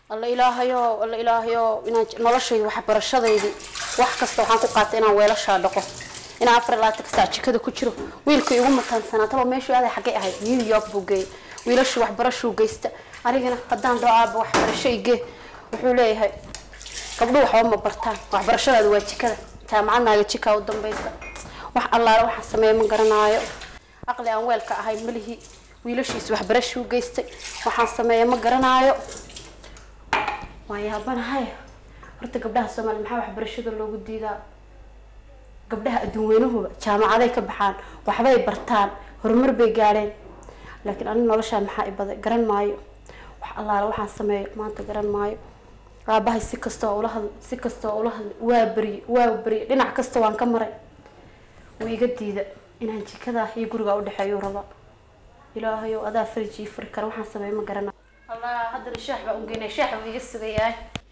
alla ilaahayo alla ilaahayo inaan j- noloshayda waxbarashadaydii wax kasta waxaan ku qaatay inaan weelashaa dhaqo inaan afar iyo labaatanka saac jikada ku jiro wiilka igu mataansanaa taba meeshuu aaday xaggay ahayd new york buu geeyey wiilashuu waxbarashuu geysta anigana haddaan dhao aaba waxbarasho igee wuxuu leeyahay gabdhuhu waxba ma bartaan waxbarashadaadu waa jikada jaamacadnaaga jikaa u dambaysa wax allaale waxaan sameeya ma garanaayo aqli aan weelka ahay malihi wiilashiis waxbarashuu geystay waxaan sameeya ma garanaayo waan yaabanahay horta gabdhaha soomaaliya maxaa waxbarashada loogu diidaa gabdhaha adduun weynahuba jaamacaday ka baxaan waxbay bartaan horumar bay gaadheen laakiin aniga noloshaan maxaa ibaday garan maayo wax allaale waxaan sameeyo maanta garan maayo aabahay si kastoo ula hadl si kastoo ula hadl waa beriye waa beriye dhinac kasta waan ka maray wuu iga diida inaan jikada iyo guriga udhexeeyo raba ilaahayow adaa fariji furi kara waxaan sameeyo ma garana allah haddana shaax baa ungeynaya shaax buu iga sugayaa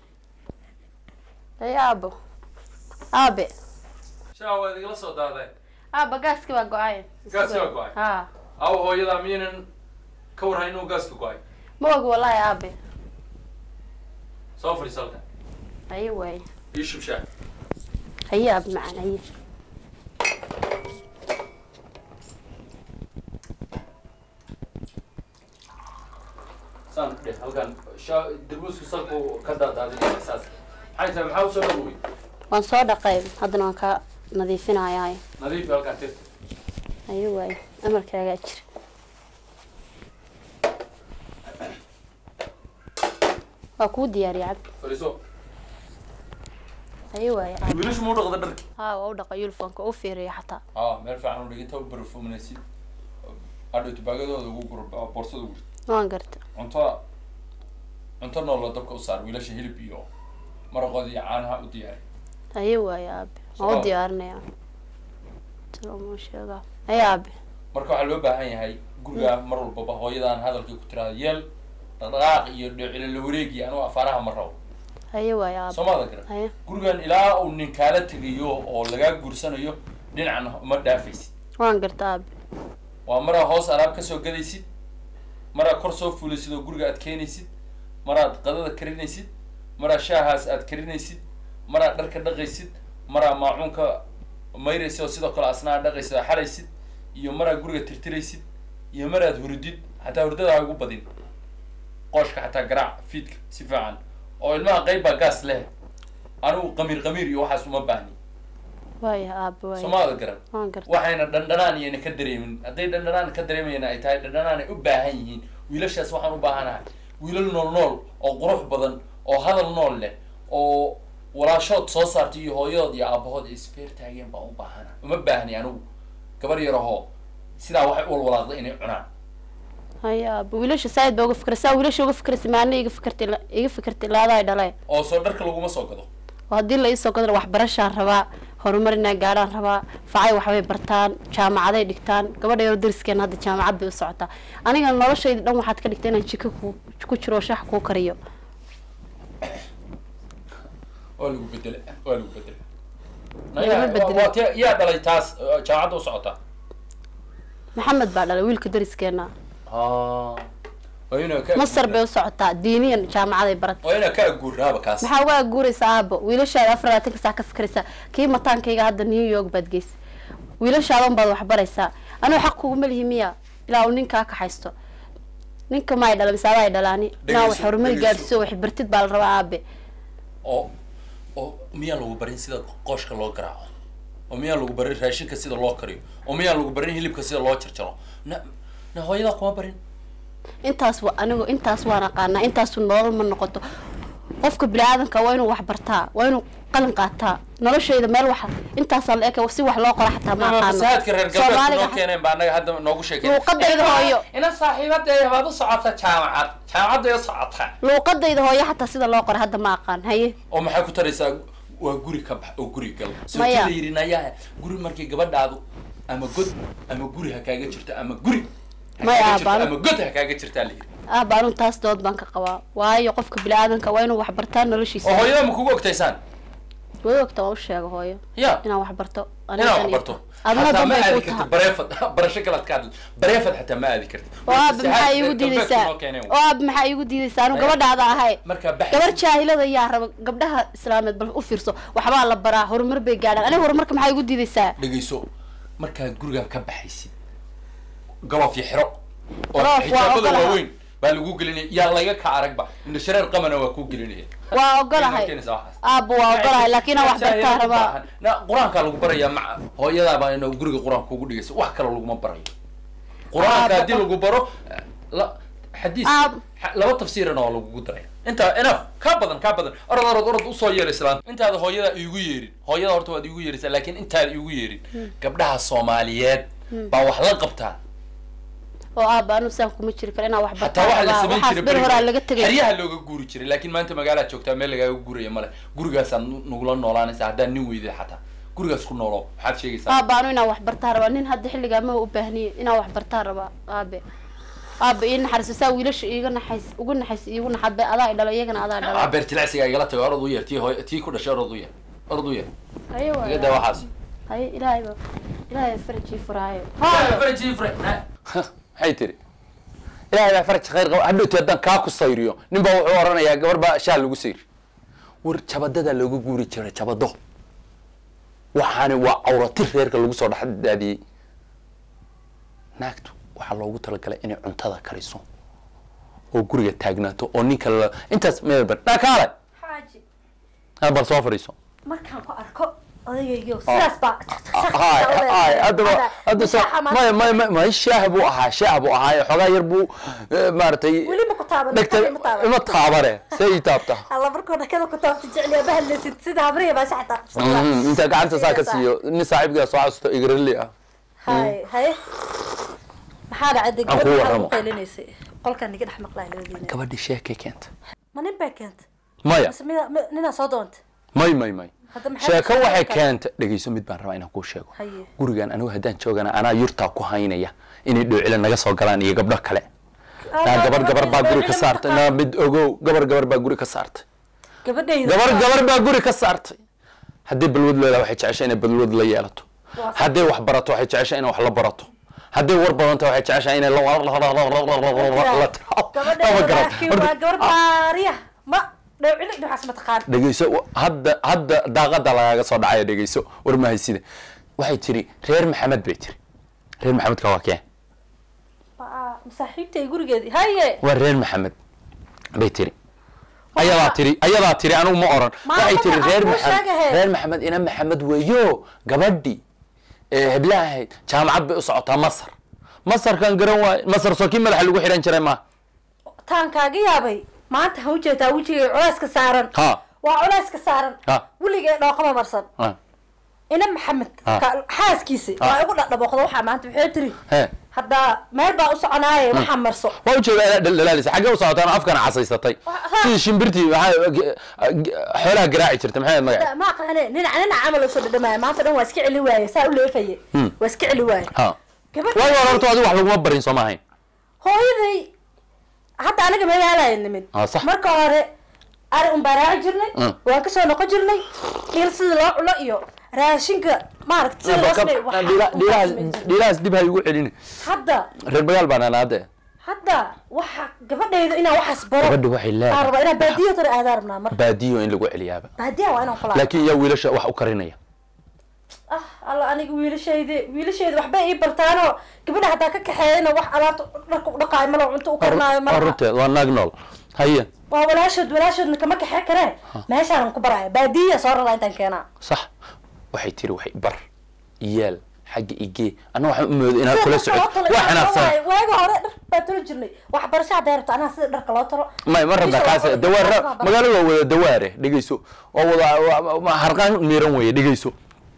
ay aabo aabe shaa waad igala soo daadeen aaba gaaski waa go-ay Gaaski waa go'ay? ha aw hooyadaa miyaynan ka warhayn inuu gaaska go-ay ma ogi wallahi aabe soo fadhiis halkan haye waaye ii shub shaah haye aabe macaan haye saan dheh halkan shaa darbuusku salku ka daadaadinaya saas maxay tahay maxaa usoo dhawey waan soo dhaqay haddana waan ka nadiifinayaa nadiifi halkan tirta haye waaye amarkaagaa jira waa kuu diyaariya cabdi fadhiiso haye waaye aabe wiilashu ma u dhaqda dharki haa waa u dhaqa uniformka u fiiriya xataa aa meel fiican u dhigin taba barfuminaysid adhow tubaagadooda ugu gur boorsada ugu waan garta cunto cunto noola dabka u saar wiilasha hilib iyo maraqooda iyo caanaha u diyaari haye waaye aabe waan Soo. u diyaarinayaa saloma sheegaa haye aabe marka waxaa loo baahan yahay guriga mar walbaba hooyadaan hadalkii ku tiraada yeel dhaqdhaqaaq iyo dhicilo la wareegi anugu afaaraha ma rabo haye waaye aabe soomaada garan haye gurigan ilaa uu nin kaala tegayo oo lagaa guursanayo dhinacan ma dhaafaysid waan garta aabe waa maraa hoos alaab kasoo gadaysid maraa kor soo fuulaysid oo guriga aad keenaysid maraad qadada karinaysid maraa shaahaas aad karinaysid maraa dharka dhaqaysid maraa maacuunka mayraysid oo sidoo kale asna aad dhaqaysid oo xalaysid iyo maraa guriga tirtiraysid iyo maraad hurdid xataa hurdada ha ugu badin qooshka xataa garaac fiidka si fiican oo ilmaha qayb baa gaas leh anigu qamiir qamiir iyo waxaas uma baahni waaye aabe waaye soomaada garan waan garta waxayna dhandhanaan iyana ka dareemin hadday dhandhanaan ka dareemayana ay tahay dhandhanaan ay u baahan yihiin wiilashaas waxaan u baahanahay wiilal nool nool oo qurux badan oo hadal nool leh oo walaashood soo saartay iyo hooyadood iyo aabahood ay isfeer taageen baan u baahana uma baahni anigu gabar yarahoo sidaa waxay u walwalaaqda inay cunaan haye aabe wiilasha saaid baa uga fikra saa wiilasha uga fikraysa maana iga fikirtay iga fikirtay laadaay dhalee oo soo dharka laguma soo gado oo haddii la iisoo gadana waxbarashaan rabaa horumar inaa gaadhaan rabaa facay waxbay bartaan jaamacaday dhigtaan gabadha yaro dariskeena hadda jaamacad bay u socotaa aniga noloshayda dhan waxaad ka dhigta inaan jiko ku ku jiro oo shax kuu kariyo waa lagu bedela waa lagu bedela Lagama bedelo. waa tee- yaa dhalay taas uh, jaamacadda u socotaa maxamed baa dhalay wiilka dariskeena waa inaa ka masar bay u socotaa diiniyan jaamacaday barat waa inaa ka aguurnaaba kaas maxaa uga aguuraysa aabo wiilashaada afar labaatanka saa ka fikraysaa kii mataankayga hadda new york baad geysa wiilashaadan baad waxbaraysaa anigu xaq kuguma lihi miya ilaa uu ninkaa ka haysto ninka ma ay dhala mise adaa ay dhalaani inaa wax Dhegeyso, horumar dhegeyso. gaadhsiiso wax bartid baa la rabaa aabe oo oo miyaa lagu barin sida qooshka loo garaaco oo miyaa lagu barin raashinka sida loo kariyo oo miyaa lagu barin hilibka sida loo jarjaro na na hooyadaa kuma barin intaas wa anigu intaas waan aqaanaa intaasu nolol ma noqoto qofka bini-aadanka waa inuu wax bartaa waa inuu qalin qaataa noloshayda meel wax intaasaa la eka si wax loo qora xataa ma aqaano fasaadka reer galbeedka Soomaaliga noo keeneen baa annaga hadda noogu sheekeen Luuqadayda hooyo. ina saaxiibadeeda baad u socota jaamacad jaamacadday u socotaa luuqadayda hooyo xataa sida loo qora hadda ma aqaan haye oo maxay ku taraysaa waa guri ka bax oo guri gal soo Maya. la yidhi nayaa guri markii gabadhaadu ama god ama guri ha kaaga jirto ama guri ha Maya, kaaga jirto, baan- ama god ha kaaga jirtaa la yidhi aaba anu taas dood baan ka qabaa waayo qofka bini-aadanka waa inuu wax bartaa noloshiisa oo hooyada ma kugu ogtaysaan way ogta waan u sheega hooyo ya inaan wax barto aniga inaad dan wax iyo barto adna xataa dan ma bay aadi kuu kartid tahay bareefad barasho kalaad ka hadli bareefad xataa ma aadi kartid oo aaba maxaa iigu diidaysaa oo aaba maxaa iigu diidaysaa anu gabadhaada ahay markaa gabar baxaysid jaahilada yaa raba gabdhaha islaameed bal u fiirso waxbaa la baraa horumar bay gaadhaan aniga horumarka maxaa igu diidaysaa dhegeyso markaad gurigaa ka baxaysid galof iyo xiro oo Galoof waa xijaabada ogolahay. waaweyn baa lagu gelinaya yaa laga ka aragba indha shareer qamana waa kuu gelinaya waa ogolahay Keenaysa waxaas. aaba waa ogolahay laakiin aan wax bartaa rabaa Na, qur-aankaa lagu barayaa maca hooyadaabaa ina guriga qur-aanka kugu dhigaysa wax kale laguma barayo qur-aanka Ah, haddii lagu baro la xadiis Ah. xa- laba tafsiirana waa lagugu daraya intaa enough kaa badan kaa badan orod orod orod usoo yeer islaanta intaada hooyada iigu yeerin hooyada horta waad iigu yeerisaa laakiin intaada iigu yeerin gabdhaha soomaaliyeed baa wax la qabtaa oo aaba anu saan kuma jiri karo inaan wax hataa bartaa waxaa la rabaa samayn waxaas jiray ber horaa laga beriga tegay xeryaha looga guuri jiray laakiin maanta magaalaad joogtaa meel lagaaga guuraya male gurigaasaad nu- nugula noolaanaysa haddaan nin weyday xataa gurigaas ku noolo waxaad sheegaysaa aaba anu inaan wax bartaa rabaa nin hadda xilligaa ma u baahniye inaan wax bartaa rabaa aabe aaba ii naxariiso saa wiilasha iiga naxays ugu naxays iigu naxadbe adaa i dhalo iyagana adaa dhalo beer jilacsiga igala tago orod u yeer tii hooy tii ku dhashay orod u yeer orod u yeer haye iga daa waay waxaas haye ilaahay ba ilaahay farajii furaayo maxay tiri ilaahay baa faraj khayr qaba hadhowti haddaan kaa ku sayriyo nin baa wuxuu oranayaa gabar baa shaal lagu sayri war jabadadaa looga guuri jiray jabado waxaani waa cawratir reerka lagu soo dhex daadiyey naagtu waxaa loogu talagalay inay cuntada kariso oo guriga taagnaato oo ninka la intaas meelban dhakaale xaaji ha bal soo fadhiiso markaan ku arko odaygayo sidaas baa hay hay haddaba hadda sa maya maya maya maya shaah buu ahaa shaah buu ahaa xoogaa yar buu eh, maaragtay weli ma ku taaban dhegta ma taaban ima taabane see ii taabta alla markoo dhakada ku taabta jecliya bahadlaysid sida habriya baa shaxta Mhm, inta gacanta saa ka siiyo nin saaxiibkaa soo xasuusto igrali ah hay haye maxaa dhacday Aan gabadha kuu maxaa warramo. u qaylinaysay qolkaan niga dhex maqlaa labadiina gabadhi sheekay keenta ma nin baa keenta maya mise mida mi- ninaa soo doonta may may may Hadda maxay sheeko ku waxay sheegan keenta dhegeyso mid baan rabaa inaan kuu sheego Haye. gurigan anigu haddaan joogana anaa yurtaa ku haynaya inay dhoocila naga soo galaan iyo gabdho kale naa gabar gabar baa guri ka saartay naa mid ogow gabar gabar baa guri ka saartay gabadhayda gabar gabar baa guri ka saartay haddii balwad leedahay waxay jeceshay inay balwad la yeelato Waa sax. hadday wax barato waxay jeceshay inay wax la barato hadday war badanta waxay jeceshay inay la la gabadhayda laakiin waa gabar baariya ma dhowcili waxaas ma taqaan dhegeyso hadda hadda daaqada lagaaga soo dhacaya dhegeyso war mahaysida waxay tiri reer maxamed bay tiri reer maxamedka waa kee Waa masaaxiibtay gurigeedii haye waa reer maxamed bay tiri ayadaa tiri ayadaa tiri anigu ma oran Maa waxay tiri magaca reer kuu maxamed sheegahe. reer maxamed ina maxamed weeyo gabadhi ee heblaha ahayd jaamacad bay u socotaa masar masarkan garan waaye masar soo kii madaxa lagu xihan jiray ma taan kaaga yaabay maanta ha ujeedaa wejiga culeyska saaran ha waa culeyska saaran Ha. weligee dhooqama marsan ha ina maxamed Ha. ka- xaaskiisi Ha. waa igu dhadhabooqda waxaa maanta waxay tiri he hadda meel baa u soconaaye waxaa marso waa ujeeda inaad dhaldhalaalisa xaggee u socotaan afkana casaysatay Ha. sidii shimbirtii maxaa xoolaha garaaci jirta maxay ahayd magaca ma aqaane ninac ninac camal usoo dhadhamaaya maanta dhan waa iska celi waaye saa u leefaye Hmm. waa iska celi waaye ha gabadh waayo horta adigu wax laguma barin soo maahayn hooyaday hadda aniga magaalaya nimid Ah, sax. marka hore ari un baan raaci jirnay Mm. waan kasoo noqon jirnay dhiil sida loo cuno iyo raashinka maaragta sida loo sameeyo waxaa un baan dhiilahaas samayn jirnay. dhiilahaas dib ha igu celini hadda reer bagaal baan anaade hadda waxa gabadhayda inaan waxaas baro gabadha waxay aan rabaa inaan leedahay baadiyo tore aadaan rabnaa mar baadiyo in lagu celiyaaba baadiya waa inaan kulaa laakiin yaa wiilasha wax u karinaya ah alla aniga wiilashayda wiilashayda waxbay ii bartaanoo gabadha haddaa ka kaxeeyana wax alaabta dharka u dhaqaayo malo cunto u karinaayo waa malaha runteed waa naag nool haye waa walaashood walaashoodna kama kaxee kareen meeshaanan ku baraya baadiya soo rarlaa intaan keenaa sax waxay tiri waxay bar yeel xagga igee anna waxaan u moodo inaad kula Sida dharka socod loo tolo, waa inaan xanaaqsan tolo waayo. waagi hore dhar baa tolo jirnay waxbarasho hadday rabto anaa sida dharka loo tolo may ma rabna Bisha kaas waa- dawaar waa- waa- magaalada waa wada dawaare dhegeyso oo wada waa- waa- harqaan miiran weeye dhegeyso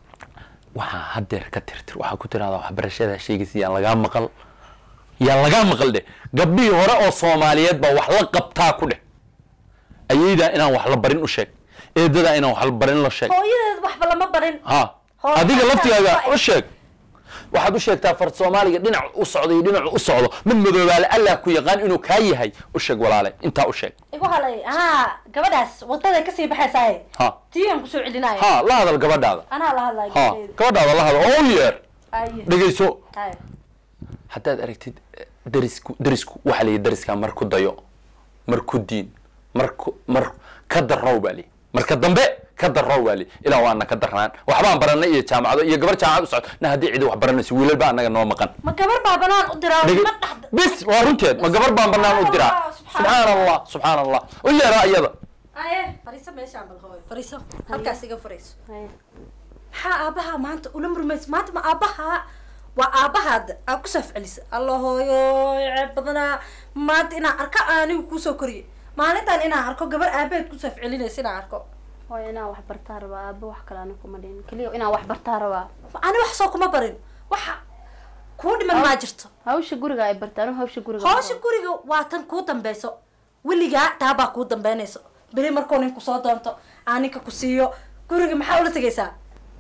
waxaa hadeer ka tirtir waxaa ku tirahdaa waxbarashada sheegaysa yaan lagaa maqal yaan lagaa maqal dheh gabdhihii hore oo soomaaliyeed baa wax la qabtaa ku dheh ayaydaa inaan wax la barin u sheeg eedadaa inaan wax la barin la sheeg hooyadeed waxba lama barin ha Hooyo adiga xataa laftigaaga waa- u sheeg waxaad u sheegtaa far soomaaliga dhinac u socdo iyo dhinac u socdo mid madoobaale allah ku yaqaan inuu kaa yahay u sheeg walaale intaa u sheeg igu halay anaa gabadhaas wadaday kasii baxaysaaye ha tiigan kusoo celinaya ha la hadal gabadhaada anaa la hadlaya ha gabadheeda gabadhaada la hadal oo u yeer Aye. dhegayso Aye. haddaad aragtid eh, darisku darisku waxaa la yidhi dariskaa mar ku dayo mar ku diin mar ku mar ka darrow baa li marka dambe ka darrow baa li ilaa waana ka darnaan waxbaan baranay iyo jaamacado iyo gabar jaamacad u socdo na haddii cidi wax baranayso wiilal baa annaga noo maqan ma gabar baa banaan u diraa Dhege- ma dhaxda bis waa runteed ma gabar baan banaan u diraa subxaan allah subxaan allah u yeeraa iyada aye fariiso meeshaan bal hooyo fariiso halkaas iga fariiso Haya. maxaa aabaha maanta ula murmaysa maanta ma aabaha waa aabahaada aa ku safcelisa alla hooyo ceeb badanaa maanta inaan arko anigu kuusoo koriye maalintan inaan arko gabar aabaheed ku safcelinaysa inaan arko hooyo inaan wax bartaa rabaa aaba wax kale ana kuma dhihin keliya inaan wax bartaa rabaa ani wax soo kuma barin waxa kuu dhiman maa jirto hawsha guriga ay bartaa anu hawsha guriga ma hawsha rabo. guriga waa tan kuu dambeyso weligaa taabaa kuu dambeynayso beri markuu ninku soo doonto aa ninka ku siiyo guriga maxaa ula tegaysaa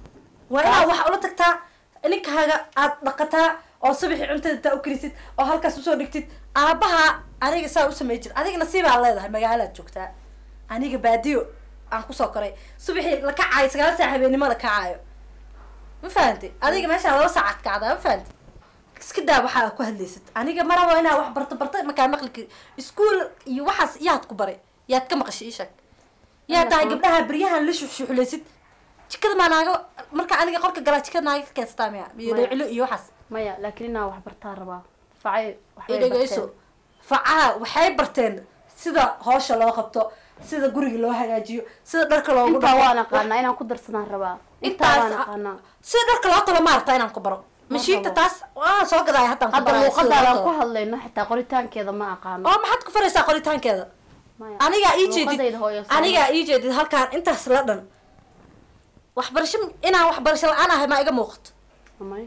waa inaad wax ula tagtaa ninkaaga aad dhaqataa oo subaxii cuntada intaa u karisid oo halkaas usoo dhigtid aabaha aniga saa u samey jir adiga nasiibaa leedahay magaalaad joogtaa aniga baadiyo aan kusoo koray subaxii la kacaayo sagaal saac habeenimo la kacaayo ma fahantay adiga meeshaan laba saacad kacdaa ma fahantay iska daa waxaa ku hadlaysid aniga marabo inaa wax barto barto markaa maqli kari iskuol iyo waxaas yaad ku baray yaad ka maqashay ishag yaa tahay gabdhaha beryahan la shuxshuxlaysid jikada maa naaga marka aniga qorka galaa jikada naaga ka keensataa miya iyo Maya. dheecilo iyo waxaas maya laakiin inaan wax bartaa rabaa facay waxbay idhegeyso barteen. facaha waxay barteen sida hoosha loo qabto sida guriga loo hagaajiyo sida dharka loogu intaa dhaqo. waan aqaanaa inaan ku darsadaan rabaa intaa intaas waan aqaanaa sida dharka loo talo maarata inaan ku baro mashiinta rabo. taas waan soo gadaaya haddaan ku hadda baraya sida loo luuqadaadaan ku talo. hadlayno xitaa qoritaankeeda ma aqaano oo maxaad ku faraysaa qoritaankeeda Maya. anigaa ii jeedid Luuqadayda hooyo sama. anigaa ii jeedid halkaan intaas la dhan waxbarasho inaan waxbarasho la-aan ahay maa iga muuqato Amay.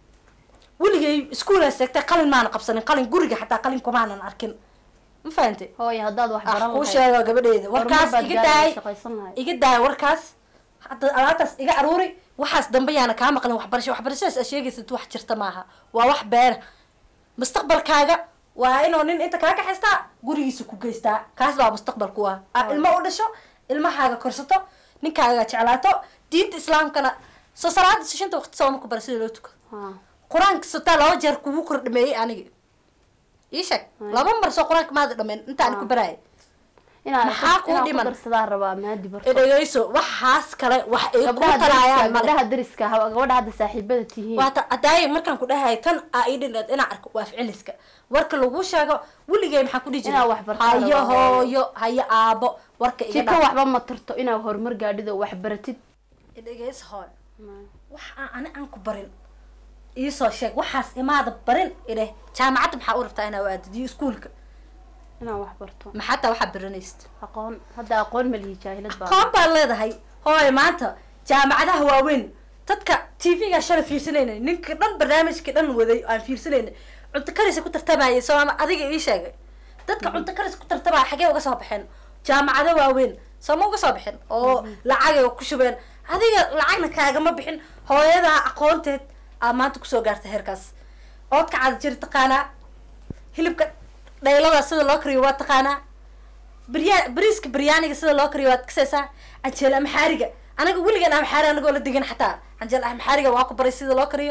weligay iskuolaa seegtay qalin maana qabsanin qalin guriga xataa qalin kumaanan arkin ma fahantay hooyo haddaad wax ah baran kuu lahayd, sheego gabadheeda horumar warkaas baad iga gaari daay shaqaysan lahayd. iga daay warkaas hadda alaabtaas iga aruuri waxaas dambe yaana kaa maqlin waxbarasho waxbarashadaas aad sheegaysid wax jirta maaha waa wax beena mustaqbalkaaga waa inuu nin inta kaa kaxaystaa gurigiisa ku geystaa kaas baa mustaqbal ku ah aa ilmo u dhasho ilmahaaga korsato ninkaaga jeclaato diinta islaamkana soo salaada sishanta waqti sooma ku bara sida loo tuko Ha. qur-aanka sotaa laba jeer kugu kor dhameeyey aniga ii sheeg Ay. laba mar soo qur-aanka maada dhameyn intaan ku baraayay inaan Maxaa kuu inaan dhiman? ku darsadaan rabaa maadi barto dhegeyso waxaas kale wax ay ku gabdhaha dariska talaayaan male gabdhaha dariska ha- gabadha hadda saaxiibada tihiin waata adaaya markaan ku dhahay tan aa ii dhineed inaan arko waa ficiliska warka lagu sheego weligay maxaan ku dhihi jiray Inaa wax barto hayo laba hooyo. hooyo hayo aabo warka iga jika dhaa waxba ma tarto inaad horumar gaadhid oo wax baratid dhegeyso hooyo wax aan ani aan ku barin iisoo sheeg waxaas imaada barin idheh jaamacadda maxaa u rabtaa inaa u aadid iyo iskuulka inaan wax barto maxaa taa waxaa baranaysid aqoon hadda aqoon ma lihi jaahilad baa aqoon baad leedahay hooy maanta jaamacadaha waaweyn dadka tv-ga shala fiirsanayna ninka dhan barnaamijka dhan waday aan fiirsanayna cunto karisa ku tartamayay soo ama adiga ii sheegay dadka cunto karis ku tartamaya xagee uga soo baxeen jaamacado waaweyn soo ma uga soo bixin oo lacagay ku shubeen adiga lacagna kaagama bixin hooyadaa aqoonteed aa maanta kusoo gaartay heerkaas oodka cada jiri taqaanaa hilibka dhaylada sida loo kariyo waa taqaanaa بريا بريسك بريانيga sida loo kariyo waad kasaysaa canjeel amaxaariga anaga weligan amaxaari anagoo la degan xataa canjeel amaxaariga waa ku baray sida loo kariyo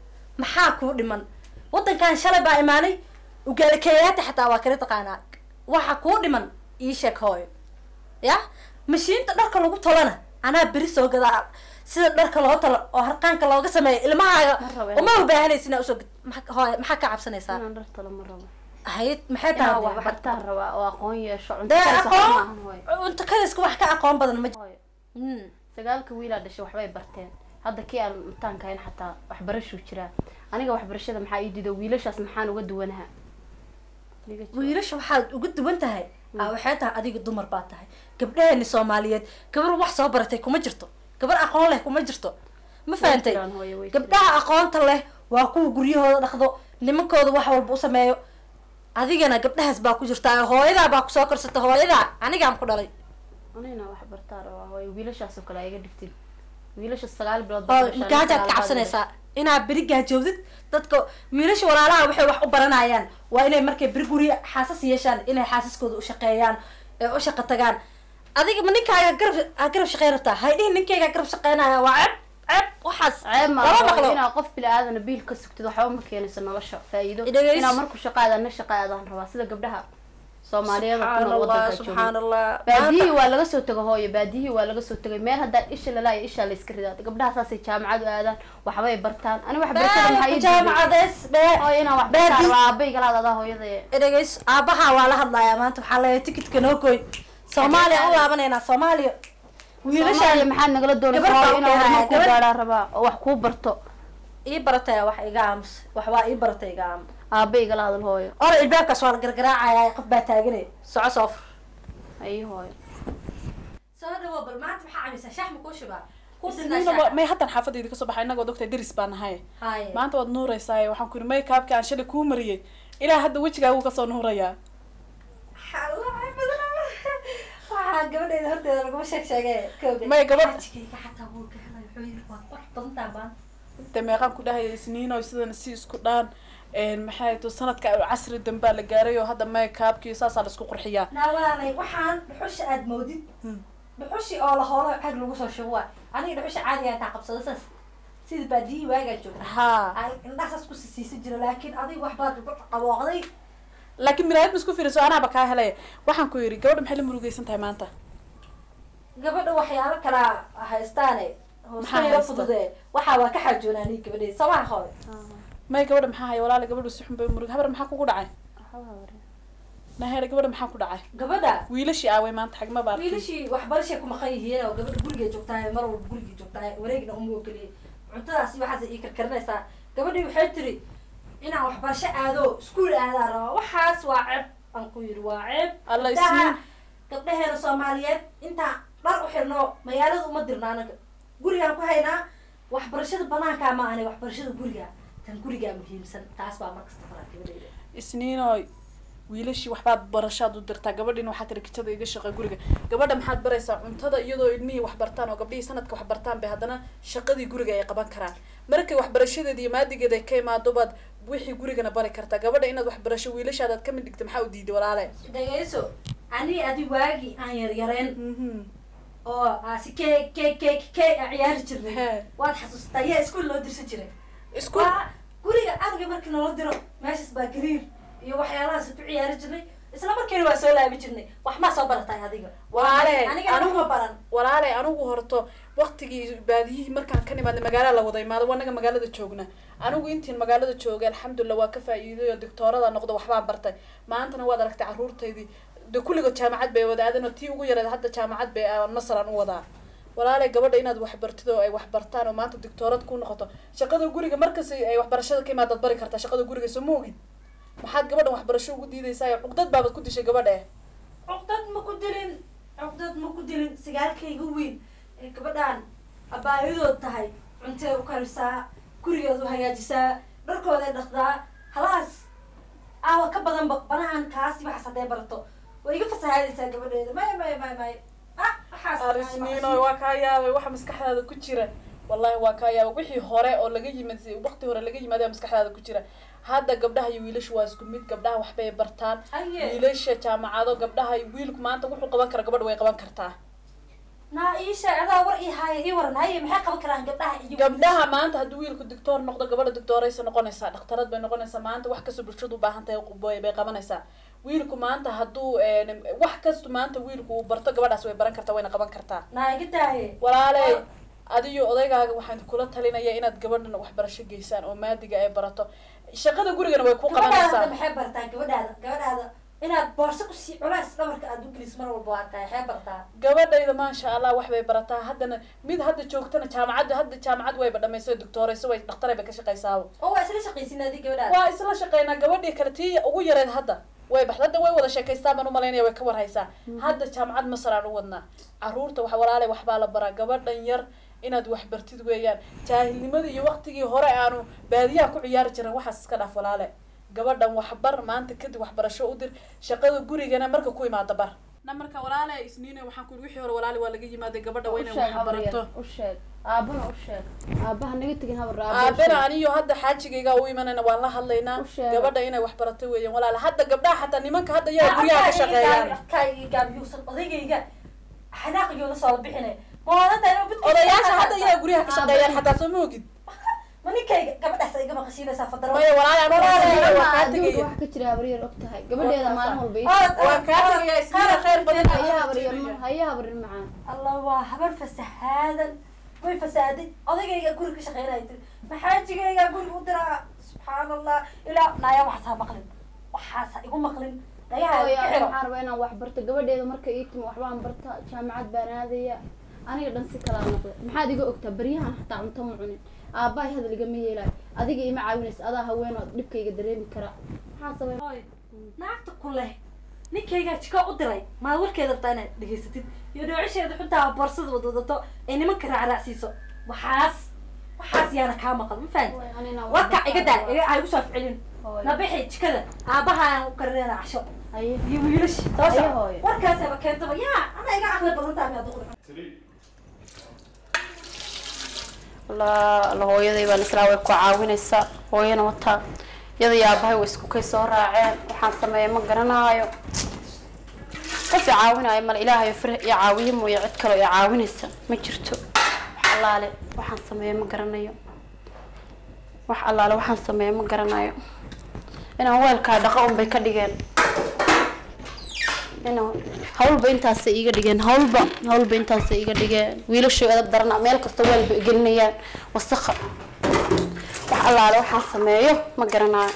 maxaa kuu dhiman wadankan shalay baa imaanay ugaali keeyaata xataa waa kala taqaanaa waxa kuu dhiman ii sheeg hooyo ya mashiinta dharka lagu tolana anaa beri soo gadaa sida dharka loo talo oo harqaanka looga sameeyo ilmahaaga Ma rabo uma ubaahanaysa inaa usoo gad maxaa- hooyo maxaa ka cabsanaysaa inaan dhar talo ma rabo hayd maxay inaan tahay wax waxaad- bartaan rabaa oo aqoon yeesho cunto dee karis waxba aqoon maahan hooyo. cunto kariska wax ka aqoon badan ma jiro Hooyo, Mm. sagaalka wiilaa dhashay waxbay barteen hadda kii aan mutaankahayn xataa waxbarashuu jiraa aniga waxbarashada maxaa ii dido wiilashaas maxaan uga duwanaha Iga jawaab. wiilasha waxaad uga duwan tahay aa waxay tahay adiga dumar baa tahay gabdhaheeni soomaaliyeed gabar wax soo baratay kuma jirto gabar aqoon leh kuma jirto ma fahantay jiraan, hooyo, way gabdhaha aqoonta leh waa kuwa guryahooda dhaqdo nimankooda wax walba u sameeyo adigana gabdhahaas baa ku jirtaa hooyadaa baa kusoo korsata hooyadaa anigaan ku dhalay anigana wax bartaan rabaa hooyo wiilashaasoo kale aa iga dhigtid wiilasha sagaal bilood baa oo ku dhashay, magaajaad sagaal ka baa cabsanaysaa inaad beri gaajoowdid dadka wiilasha walaalaha waxay wax u baranayaan waa inay markay beri guri xaasas yeeshaan inay xaasaskooda u shaqeeyaan ee u shaqo tagaan adiga ma ninkaaga garab aa garab shaqeyn rabtaa hay dhihin ninkayga garab shaqeynaya waa ceeb ceeb waxaas ceeb ma lama aha maqlo inaad qof bili aadana biil ka sugtid waxba ma keenayso nolosha faa'iido Dhegeyso. inaad marku shaqaada na shaqaadaan rabaa sida gabdhaha soomaaliyeed oo ku subxaan nool allah wadanka subxaan jooga allah baadiyihii waa laga soo tego hooyo baadiyihii waa laga soo tegay meel haddaan isha lalaayo ishaa la iska ridaa gabdhaha saasay jaamacad u aadaan waxbay bartaan ani wax barashada maxaa ii diiday jaamacadees hooyo inaan wax Baadi- bartaan waa aabay galaad adaa hooyada dhegeys aabaha waa la hadlayaa maanta waxaa leeyahay tikitka noo goy soomaaliya u laabanaynaa soomaaliya wiilashaada wiilashaan maxaad nagala Gabar doonaysaa baa hooyo inaan keenaya, horumar ku gabar- gaadhaa rabaa oo wax kuu barto ii barataya wax iga aamus wax waa ii baratay iga aamus aabay igala hadal hooyo ora ilbaabkaas waa la gargaraacaya qof baa taaganay soco soo fur ayi hooyo soo dhawo bal maanta maxaa cabaysaa shax ma kuu shubaa ku Isniina may haddan xaafadayda kasoo baxay innagoo doctor deris baan nahay haye maanta waad nuuraysaa waxaan ku yidhi maykaabki aan shalay kuu mariyey ilaa hadda wejigaagu kasoo nuurayaa waxaa gabadheeda horteeda laguma sheeg sheege May gabadh- xajigayga xataa wuu ka helay wuxuu yidhi waad wax badantaa maanta de meeqaan ku dhahaya isniino sidana si isku dhaan maxay to sanadka casri dambaa la gaaray oo hadda maykaabki saasaa la isku qurxiyaa naawaalay waxaan dhuxusha aad moodid dhuxushi oo la hoolo xag lagu soo shubo waa aniga dhuxusha caadiga intaa qabsado saas sida baadiyihii waagaa joogna haa ay indhaha saas ku sisiisan jira laakiin adiga wax baad ugu qabooqday laakiin miraayad ma isku fiiriso anaaba kaa helaya waxaan ku yidhi gabadha maxay la murugaysan tahay maanta gabadha waxyaalo kala haystaane Maxaa hoosta yaro haysta? fudude waxaa waa ka xaajoonaani gabadheeda samaha hooy may gabadha maxaa haya walaala gabadhu si xun bay murug habar maxaa kugu dhacay naheere gabadha maxaa ku dhacay gabadha wiilashii aaway maanta xagma baa arkay. wiilashii waxbarashay ku maqan yihiin oo gabadha gurigay joogtahay mar walba gurigay joogtahay wareegna uma ogoliyay cuntadaas iyo waxaas ii karkarinaysaa gabadhii waxay tiri inaan waxbarasho aado iskuul aadaa rabaa waxaas waa ceeb aan ku yidhi waa ceeb Alla Gabdhaha- isniin. gabdhaheena soomaaliyeed intaa dhar u xirno magaalada uma dirna anaga gurigaan ku haynaa waxbarashada banaankaa ma ahani waxbarashada guriga tan gurigaa muhiimsan taas baa markasta faraa gabadheyda isniinoy wiilashii waxbaad barashaad u dirtaa gabadhiina waxaa tiri kijada iga shaqe guriga gabadha maxaad baraysaa cuntada iyadoo ilmihii wax bartaan oo gabdhihii sanadka wax bartaan bay haddana shaqadii guriga ay qaban karaan markay waxbarashadeeda iyo maadigeeda ay ka imaado baad wixii gurigana bari kartaa gabadha inaad waxbarasho wiilashaadaad kamid dhigta maxaa u diiday walaale dhageyso ani adi waagii aan yaryareen Mhm. oo aasi ke ke ke ke aan ciyaari jirnay Hee. waad xasuustaa yaa iskuul loo dirsan jiray isku waa guriga aniga markii nala diro meeshaas baa gariir iyo waxyaalahaas ku ciyaari jirnay isla markiina waa soo laabi jirnay wax maa soo baratay adiga Walaale, aniga anigu- aniguma baran walaale anigu horto waktigii baadiyihii markaan ka nimaadnay magaalada la wada imaado anaga magaalada joogna anigu intiin magaalada joogay alxamdulilah waa ka faa'iiday oo doctoorada noqdo waxbaan bartay maantana waad aragtay caruurtaydii de kulligood jaamacad bay wadaadan oo tii ugu yareed hadda jaamacad bay ah, nasaran u wadaa walaale gabadha inaad waxbartid oo ay waxbartaan oo maanta doctoorad ku noqoto shaqada guriga markas ay waxbarashada ka imaadaad bari kartaa shaqada guriga soo ma ogid maxaad gabadhan waxbarasho ugu diidaysaa cuqdad baabad ku dishay gabadha eh cuqdad ma ku dilin cuqdad ma ku dilin sigaalkayga weyn ee gabadhaan abaayadood tahay cuntee u karisaa gurigeed u hagaajisaa dharkooday dhaqdaa halaas aawa ka badan ba- banahan kaasi waxaas hadday barato way iga fasahaadaysaa gabadheeda may may may may ah waxaas arisniino waa kaa yaabay waxa maskaxdaada ku jira wallahi waa kaa yaabay wixii hore oo laga yimid waqti hore laga yimaad ayaa maskaxdaada ku jira hadda gabdhaha iyo wiilashu waa isku mid gabdhaha waxbay bartaan Aye. wiilasha jaamacado gabdhaha iyo wiilku maanta wuxuu qaban kara gabadha way qaban kartaa naa ii sheeg adaa war ii haaya ii waran haye maxay qaban karaan gabdhaha iyo gabdhaha maanta hadduu wiilku doctoor noqdo gabadha doctooraysa noqonaysaa dhakhtarad bay noqonaysaa maanta wax kastoo bulshadu u baahan tahay bay bay qabanaysaa wiilku maanta hadduu een, wax kastu maanta wiilku uu barto gabadhaas way baran kartaa wayna qaban kartaa naa iga daaye walaaley Oh. adiyo odaygaaga waxaan kula talinaya inaad gabadhan waxbarasho geysaan oo maadiga ay barato shaqada gurigana way ku gabadhaada qabanaysaa maxay bartaa gabadhaada gabadhaada inaad boorso kusii culays dhabarka aad u gelis mar walba waa tahay maxay bartaa gabadhayda maasha allah wax bay barataa haddana mid hadda joogtana jaamacadda hadda jaamacad wayba dhamaysay doctoorayso way dhakhtaray bay ka shaqaysaaba oo waa isla shaqaysin adi gabadhaada waa isla shaqeynaa gabadhii kale tii ugu yareed hadda way bax hadda way wada sheekaystaan baan umalaynaya way ka warhaysaa hadda jaamacad masar aan u wadnaa caruurta wax walaalay waxbaa la baraa gabadhan yar inaad wax bartid weeyaan jaahilnimadii iyo waqtigii hore aanu baadiyaha ku ciyaari jirin waxaas iska dhaaf walaale gabadhan waxbar maanta kadib waxbarasho u dir shaqada gurigana marka ku imaada bar namarka walaale isniine waxaan ku wixii hore walaali waa laga yimaaday gabadha waa inay usheeg wax habar barato yar usheeg aabana usheeg aabaha naga tegin habar aabena aniyo hadda xaajigayga u imanayna waan la hadlaynaa U sheeg. gabadha inay wax barato weeyaan walaale hadda gabdhaha xataa nimanka hadda yaa guryaha ka shaqeeyaan gaabiyuusan odagayga xanaaqiyuu la soo bixinay maadada odayaasha hadda yaa guryaha ka shaqeeyaan xataa soo ma ogid ma ninkayga gabadhaas igama qashiinaysaa fadaro maya walaale anigu isniine waa kaa adduunka tegaya wax ka jira habar yar og tahay gabadheeda maalin walba ii waan kaa tegaya isniine khayr badan haya habar yar ma haya habar yar macaan allah waa habar fasahaadan way fasaaday odagayga guri ka shaqeynaya tiri maxaajigayga guri u diraa subxaan allah ilaa naya waxaas ha maqlin waxaas ha igu maqlin nayaha hooyo ka aniga xiro waxaan rabaa inaan wax barto gabadheeda marka ii timi waxbaan barta jaamacad baan aadaya aniga dhan si kalaa noqda maxaad iga ogtaa baryahan xataa cunto ma cunin aabbahay hadal igama yeelayo adiga ima caawinaysa adaa haweenoo dhibkayga dareemi kara maxaa sabay Hooy, naagta ku leh ninkaygaa jiko u diray maad warkeeda rabtaa inaad dhegaysatid iyo dhoocisheeda xuntaa boorsada wadwadato ee nimanka raacraacsiiso waxaas waxaas yaana kaa maqal ma fahan warka iga daa iga ha igu soo ficilin Hooyo. nabixi jikada aabahaan u karinayna casho haye iyo wiilash soo Haye, soco hooyo. warkaasaba keentaba yaa ana iga caqli badan tahay miyaad uqri la la hooyaday baan islaa way ku caawinaysaa hooyana wataa iyada iyo aabahay way isku kay soo raaceen waxaan sameeya ma garanaayo qof i caawinaayo male ilaahayo fir i caawiye mooye cid kaloo i caawinaysa ma jirto wax allaale waxaan sameeya ma garanayo wax allaale waxaan sameeya ma garanayo inaan weelkaa dhaqa un bay ka dhigeen inaan hawlba intaasay iiga dhigeen hawlba hawlba intaasay iiga dhigeen wiilashay edab darana meel kasta weelba gelinayaan wasaqa wax allaale waxaan sameeyo ma garanayo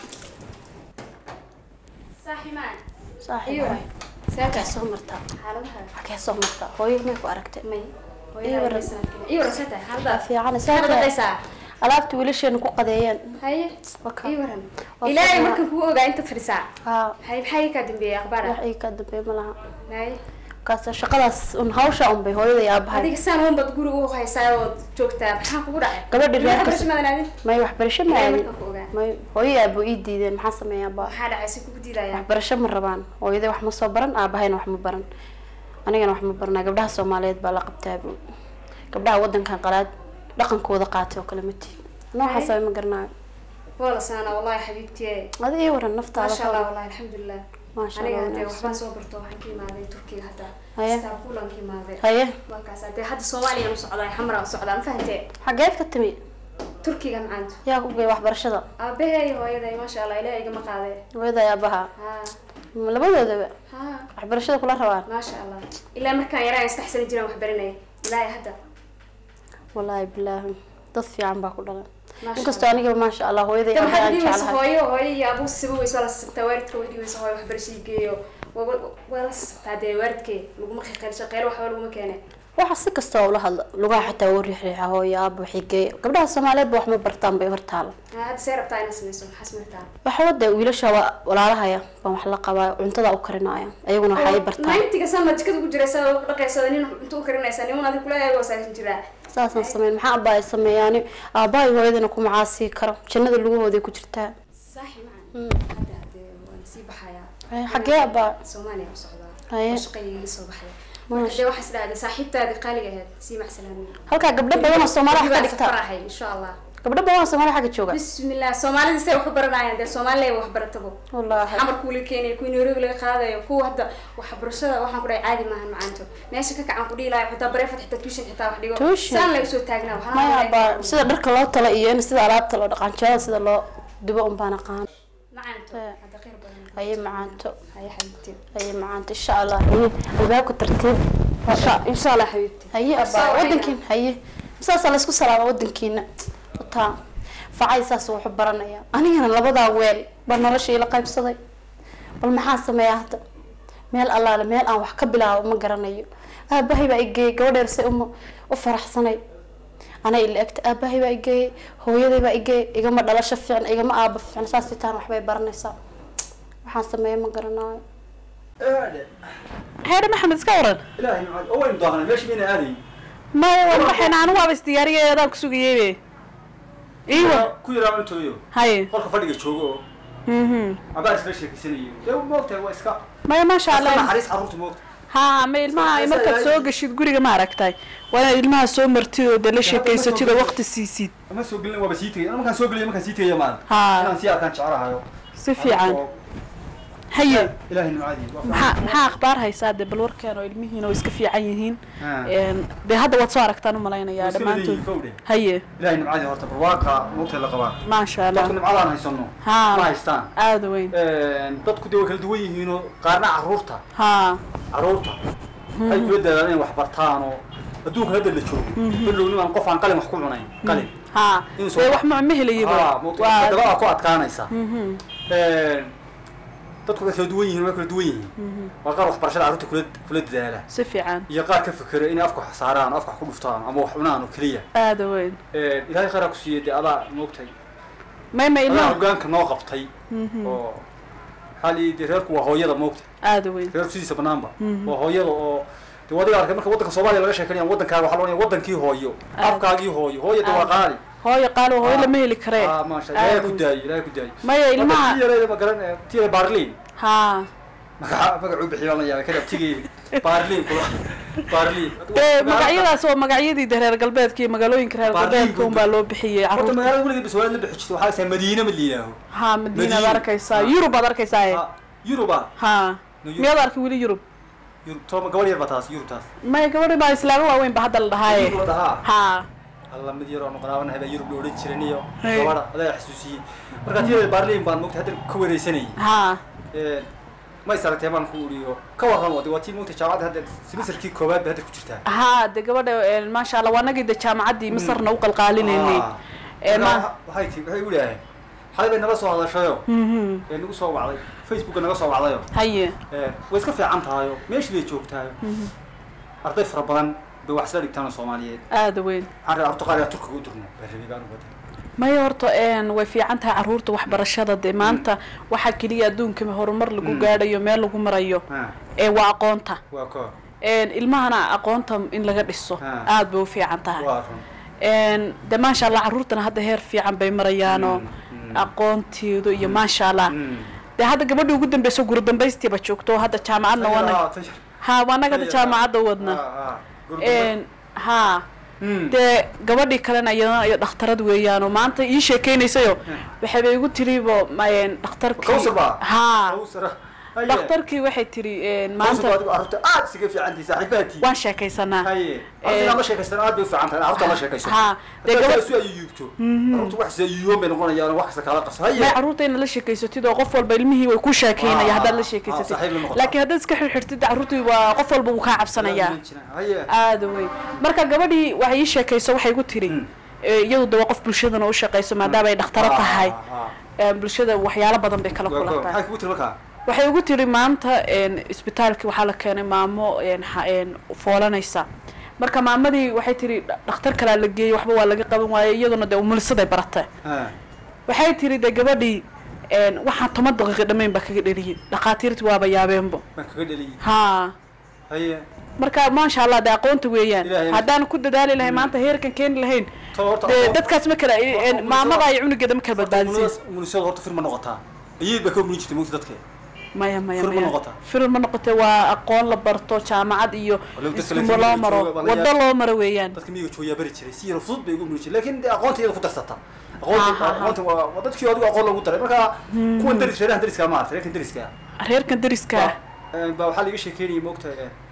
saaximaan saaxiib iyo waay. saaka xagee soo martaa xaaladaha xagee soo martaa hooyo may ku aragtay may Iyo waran. iyo rasata xaalada fiican Maxaad dhaqaysaa alaabta wiilasheena ku qadeeyeen haye Waka. iyo waran Waa ilaahay fiican. markan kugu ogaa intaad fadhisaa haa hay maxay ka dambeeyay akhbaar wax ii ka dambeey ma laha haye kaas shaqadaas un hawsha un bay hooyada iyo aabahay adiga saan uun baad guriga u haysaa ood joogtaa maxaa kugu dhacay Gabadhi reer Maxaa kas- barasho maadan aadin may waxbarasho ma ilaahay aadin markan ku ogaa may hooyo iyo aabo ii diideen maxaa sameeyaa baa maxaa dhacay si kugu diidayaan waxbarasho ma rabaan hooyaday wax ma soo baran aabahayna wax ma baran anigana wax ma baranaa gabdhaha soomaaliyeed baa la qabtaabu gabdhaha wadankan qalaad dhaqankooda qaatay oo kale ma tihi ana waxaa Hay. sabay ma garanayo waa la saanaa wallahi xabiibtiye adi ii waran naftaada maasha allah ka wallahi alxamdulilah maasha aniga allah hadee wanaagsan. waxbaan soo barto waxaan ka imaaday turkiga hadda Haye. istanbulan ka imaaday haye markaas hadee hadda soomaaliya u socdaa xamraa u socdaa ma fahantee xageed ka timi turkiga macaantu yaa ku geey waxbarashada aabahay hooyaday maasha allah ilaah igama qaadee hooyada iyo aabaha ha Ma labadoodaba ha waxbarashada kula rabaan maasha allah ilaa markaan yaraan saddex sano jiraan wax baranayay ilaahay hadda wallaahi bilaahi dad fiican baa ku dhalan Maasha inkastoo aniga maasha allah hooyada iyo de aabaha waxaad aan dhibaysa jeclahay hooyo hooyo iyo abuu siba weyso waa la sibtaa waalidka way dhibaysa hooyo waxbarashadii geeyo waa waa la sibtaa dee waalidkee laguma qiiqeyn shaqeyle waxba laguma keene waxa si kasta ula hadla lugaha xitaa u riixriixa hooyo aaba waxay geeya gabdhaha soomaaliyeed ba wax ma bartaan bay hortaala Ha, hadda see rabtaa inaad sameyso maxaa sameyrtaa waxa wada wiilasha waa walaalahaya baan wax la qabaa cuntada u karinaya ayaguna waxay bartaan nayntiga sama jikada ku jiraysa oo dhaqaysa nin inta u karinaysa niman adig kula eego saarin jiraa saasaan sameyn maxaa abaa ay sameeyaani aabahay hooyadana kuma caasii karo jannada lugahooday ku jirtaa saaxi macan Mm. hadda hadee waan sii baxayaa Ay, xagee abaa soomaaliya u socdaa Haye. oo shaqayga iga soo baxday Maasha. marka dee waxaa is dhahday saaxiibtaadii qaaliga ahayd sii macsalaamin halkaa gabdho badan oo soomaaliya wax ka dhigta faraxay insha allah gabdho badan oo soomaaliya xagga jooga bismillah soomaalida say wax u baranayaan dee soomaaliya wax baratabo wallaahi xamar kuula keenaya kuwii nairobi laga qaadayo kuwa hadda waxbarashada waxaan ku dhahay caadi maahan macaanto meesha ka kacan ku dhihi lahay xitaa bareefad xitaa tuushan xitaa wax dhigo Tuition? saan laga soo taagnaa waxaa maya laga abaa yaabaa- sida dharka loo tala iyo in sida alaabta loo dhaqanjeeda sida loo dubo un baan aqaan macaanto Eh. hadda khayr badan haye macaanto haye xabiibti haye macaanto insha allah haye albaabka tartiib insha allah xabiibti haye abaa Soo wadankiin haye saasaa laysku salaama wadankiina wataa facay saas wuxu baranaya anigana labadaa weel baa nolosha ila qaybsaday bal maxaa sameeyaa hadda meel allaale meel aan wax ka bilaabo ma garanayo aabahay baa igeeyey gabadheer se uma u faraxsanay ana ila egta aabahay baa igeeyey hooyaday baa igeeyey igama dhalasho fiican igama aaba fiican saas sitaan waxbay baranaysaa waxaan sameeya ma garanayo heer maxamed iska waran ilaahay macad oo waynu daahanay meesha mayna aaday maya waan baxayna anigu waaba isdiyaariyay adaan ku sugayeybe iiwa ku yaraa intooyo haye qolka fadhiga joogo oo mhm abaar isla sheekeysanayo dee moogtahay waa iska maya maasha iska allah naxariis carruurta moogta ha ma ilmaha markaad soo gashid guriga ma aragtay waa inaad ilmaha soo martid oo dee la sheekaysatid oo waqti siisid ama soo gelin waaba sii tegay ana markaan soo geliyo markaan sii tegaya maanta Ha. inaan sii arkaan jecelahayo si fiican haye ilaahay nimcadii waa fiican. maxaa maxaa akhbaar haysaa dee bal warkeen oo ilmihiina oo iska fiican yihiin Ha. Een, dee hadda waad soo aragtaan u Way malaynayaa iska dhammaantood leeyihiin, kow dheh. haye ilaahay nimcadii horta barwaaqa moogtay la qabaa maasha allah dadku nimcadaan haysano Ha. ma haystaan aada weyn dadku dee way kala duwan yihiinoo qaarna caruurta ha caruurta ay kula dadaan inay wax bartaan oo adduunka hadda la joogo bilow nimaan qof aan qalin wax ku cunayn qalin ha Inuu soo dee ba- wax ma ma helayaba Ah, moogtay waa dabaa ku adkaanaysa Mhm. dadku way kala duwan yihiin way kala duwan yihiin waa qaar waxbarashada carruurta kula kula dadaala si fiican iyo qaar ka fikera inay afka wax saaraan oo afka wax ku dhuftaan ama wax cunaan oo keliya aada weyn ilaahay khayraa ku siiyey dee adaa moogtay may ma adaa ilmaha hogaanka noo qabtay oo maxaa lii dee reerku waa hooyada moogtay aada weyn reerku sidiisa banaanba waa hooyada oo dee wadiga arkay marka waddanka soomaaliya laga sheekanaya waddankaaga waxaa loo wadankii hooyo Aad. afkaagii hooyo hooyo dee waa qaali hooyo qaalo hooyo lama heli karee ah maasha ilaahay Aad ku weyn. daayo ilaahay ku daayo maya Marka ilmaha tii yareeda ma garan tii yare baarliin ha magaca magacuu bixiy baan la yaabay kadab tigeydi baarliin kula baarliin dee magacyadaas waa magacyadii de reer galbeedka iyo magaalooyinka reer Baarliin galbeedka unbaa loo bixiyey horta carruurta magaalada weligeed baswaad la bixi jirta waxaa laysaa madiina ma liilaaho ha madiinaad Madiina. arkaysaa Ha. yurub aad arkaysaa Ah, yuruba ha No, Yurub. miyaad arkay weli yurub yurub tooma gabadh yar baa taas yurubtaas maya gabadhi baa islaamo waaweyn ba hadda la dhahaaye Yurub dhahaa ha alla mid yar oo noqonaabanahay baa yurub la odhan jiran iyo Hey. gabadha adaa xasuusiyey marka tii baarliin baan mogtay hadda ka wareysanayay ha ma is aragtay baan ku uriyo ka warran wadi waa tii mogtay jaamacadda hadda semesterkii koowaad bay hadda ku jirtaa ha de gabadha eh, maasha allah waa nagii de jaamacaddii masarna u qalqaalinaynay Ah. Eh, Marka ma- waxay tii waxay u idhaaheen xalay bay nala soo hadashayo Mhm. ee nagu soo wacday facebooka naga soo wacdayo haye Ee, way iska fiican tahayo meeshii bay joogtahayo arday fara badan bay wax isla dhigtaan oo soomaaliyeed aada weyn waxaan rabaa horta qaar yaa turkiga u dirno baa rabay baan u waday maya horta een, way fiican tahay carruurta waxbarashada dee maanta waxaa keliya adduunka horumar lagu gaadhayo meel lagu marayo Ha, ee waa aqoonta waa koo Een, ilmahana aqoonta in laga dhiso Ah. aada bay u fiican tahay waa run Een, de maasha allah carruurtana hadda heer fiican bay marayaanoo Mm, mm. aqoonteedu iyo maasha allah Mm. dee hadda gabadhii ugu dambeyso guri dambaystiiba joogto oo hadda jaamacadna wana Ah, tayar. ha waa naga hadda Tayar. jaamacadda wadna Ah, ah. Gurgurda. Een, ha Mm. dee gabadhii kalena iyadana iyo dhakhtarad weeyaanoo maanta ii sheekeynaysayo waxayba igu tiribo een, dhakhtarkii Kawsar baa? ha Kawsar. Haye. dhakhtarkii waxay tiri een, Kawsar baa maanta adigu carruurta aad isaga fiican tahay saaxiibahatii waan sheekaysanaa haye carruurta inaad la sheekaystaan aad bay u fiican tahay carruurta la sheekayso Ha, dee Haddaad gabadh- isu ayuubto carruurta wax isa ayuuban bay noqonayaan oo wax kasta kala qabso haye may carruurta inaad la sheekaysatid oo qof walba ilmihii way ku sheekeynaya Ah, haddaad la ah, sheekaysatid saaxiib la noqotaa. laakiin haddaad iska xirxirtid carruurtii waa qof walba wuu kaa cabsanayaa haye aada weyn marka gabadhii waxay ii sheekayso waxay igu tiri Mm. eh, iyadu de waa qof bulshadana u shaqayso maadaama ay dhakhtaro Ah, tahay ah, eh, bulshada waxyaalo badan bay kala waa koo. kulantaa maxay kugu tiri markaa waxay ugu tiri maanta een, isbitaalkii waxaa la keenay maamo een, ha- een, foolanaysa marka maamadii waxay tiri "Dha- dhakhtar kalaa la geeyey waxba waa laga qaban waayey iyaduna dee umulisaday baratay Ha. waxay tiri de gabadhii een, waxaan toban daqiiqo dhammayn baa kaga dheliyey dhakhaatiirtii waaba yaabeenbo waan kaga dheliyey ha haye marka maasha allah de aqoonta weeyaan Ilaahay- haddaan ku dadaali lahayn maanta heerkan keeni lahayn Tolo horta dee aqoon- dadkaas ma kala een, umulisada- maamada iyo cunugeeda ma kala badbaadisiin munisada horta firma noqotaa ayay baa ka munin jirtay mogta dadka maya maya Fir ma maya noqotaa? fir ma noqotee waa aqoon la barto jaamacad iyo Walow dadka iskumo laakiin loo miyiga maro jooga baa la waddo yaab- loo maro weeyaan dadka miyiga joogaa bari jiray si yar fudud bay ugu munin jireen laakiin dee aqoonta iyada ku darsata aqoonta Ha, ha, ha. aqoonta waa waa dadkii adigu aqoon lagu daray marka kuwan daris reerahan dariska ma aragtay reerkan dariska reerkan deriska baa waxaa laga sheekeynayay moogta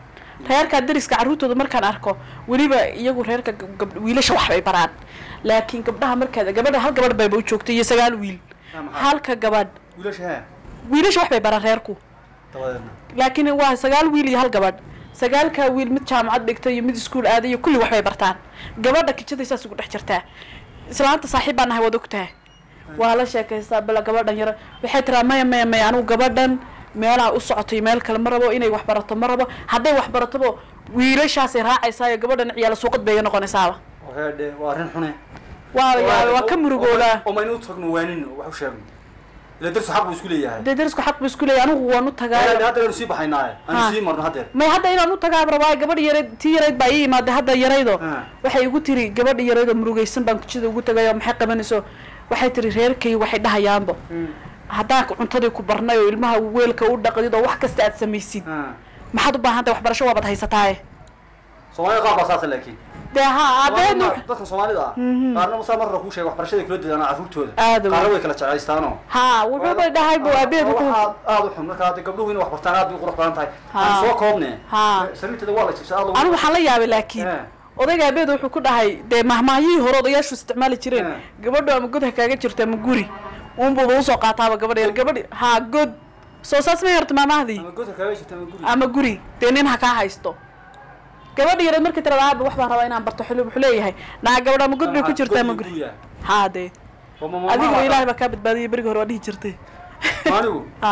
reerka deriska carruurtooda markaan arko weliba iyagu reerka gab- gab- wiilasha wax bay baraan laakiin gabdhaha markaad gabadha hal gabadh bayba u joogtay iyo sagaal wiil Ah, maxaa? halka gabadh wiilasha ha wiilasha wax bay baraan reerku dabadeedna laakiin waa sagaal wiil iyo hal gabadh sagaalkaa wiil mid jaamacad dhigtay iyo mid iskuul aaday iyo kulli wax bay bartaan gabadha kijaday saas ugu dhex jirtaa islaanta saaxiib baan nahay waad ogtahay waa la sheekaystaa bala gabadhan yar waxay tiraa maya maya maya anigu gabadhan meelaha u socotay meel kale ma rabo inay wax barato ma rabo hadday wax baratobo wiilashaasay raacaysaayo gabadhan ciyaala suuqad bay iga noqonaysaaba waheedhe waa arrin xune waa yaabay waa ka murugoodaa oo maynu u tagno waanin wax u sheegno ila darsu xaq buu isku leeyahay dee darisku xaq bu isku leeyahy anigu waan u tagaa Waheedhe, hadda aynu sii baxaynaaye Ha. aynu sii marno haddeer may hadda inaan u tagaa rabaa gabadh yarayd tii yarayd baa ii imaada hadda yaraydo Ha. waxay igu tiri gabadha yaraydoo murugaysan baan kujida ugu tagayo maxay qabanayso waxay tiri reerkay waxay dhahayaanbo haddaan cuntadii ku barnay oo ilmaha weelka u dhaqdid oo wax kasta aad samaysid Ha. maxaad u baahan tahay waxbarasho waabad haysataaye soomaalida qaar baa saasa laakiin dee ha abeenu Soomaalida- dadka soomaalida ah qaarna musaa marra kuu sheegay waxbarashada kula dadaan carruurtooda Aad u qaarna weyn. way kala jeclaystaanoo ha wuxuuba dhahay bu abeenu ku aad aad u xun marka hadda gabdhuhu inay wax bartaan aad bay u qurux badan tahay Ha. aan soo koobne Ha. sariirteeda waa la jibsa aad anigu waxaan la yaabay laakiin Eh. odayga abeed wuxuu ku dhahay dee mahmaahiyihii hore odayaashu isticmaali jireen Eh. gabadhu ama god ha kaaga jirto ama guri unbuuba usoo qaataaba gabadh yar gabadhi ha god soo saas ma yarta maamahdii ama godka kaaga jirta ama guri ama guri dee nin ha kaa haysto gabadha yareed markay tirada aaba wax baan rabaa inaan barto xili wuxuu leeyahay naa gabadh ama god bay ku jirta ama guri haa dee adiga ilaahay baa kaa badbaadiyay beriga hore waa dhihi jirtay anigu ha